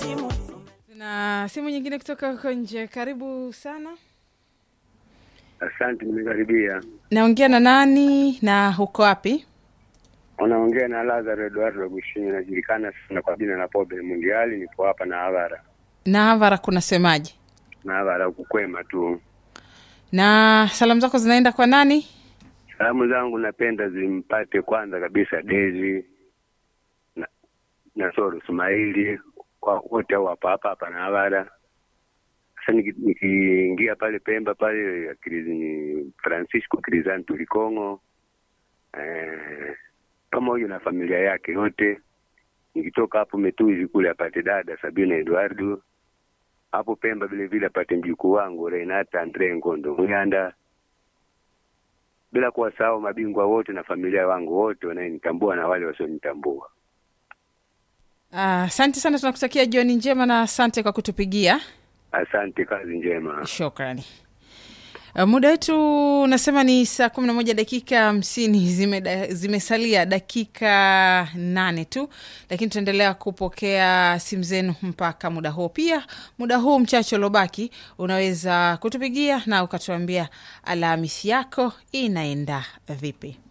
simu na simu nyingine kutoka huko nje. Karibu sana. Asante, nimekaribia. Naongea na nani na uko wapi? Unaongea na Lazaro Eduardo Gushinyi, najulikana sana kwa jina la Pobe Mundiali. Nipo hapa na Havara Na Havara kunasemaje? na Havara kukwema tu. Na salamu zako zinaenda kwa nani? Salamu zangu napenda zimpate kwanza kabisa Dezi na, na Soro Sumaili kwa wote au hapa hapa hapa na Havara. Sasa niki- nikiingia pale Pemba pale Krizi- ni Francisco Crisanto Likongo eh, pamoja na familia yake yote. Nikitoka hapo Metuzi kule apate dada Sabina Eduardo hapo Pemba vile vile apate mjukuu wangu Renata Andre Ngondo Muyanda, bila kuwasahau mabingwa wote na familia wangu wote wanayenitambua na wale wasionitambua. Ah, Asante sana, tunakutakia jioni njema na asante kwa kutupigia. Asante, kazi njema. Shukrani. Uh, muda wetu unasema ni saa kumi na moja dakika hamsini zime, zimesalia dakika nane tu, lakini tutaendelea kupokea simu zenu mpaka muda huo. Pia muda huu mchache uliobaki unaweza kutupigia na ukatuambia Alhamisi yako inaenda vipi.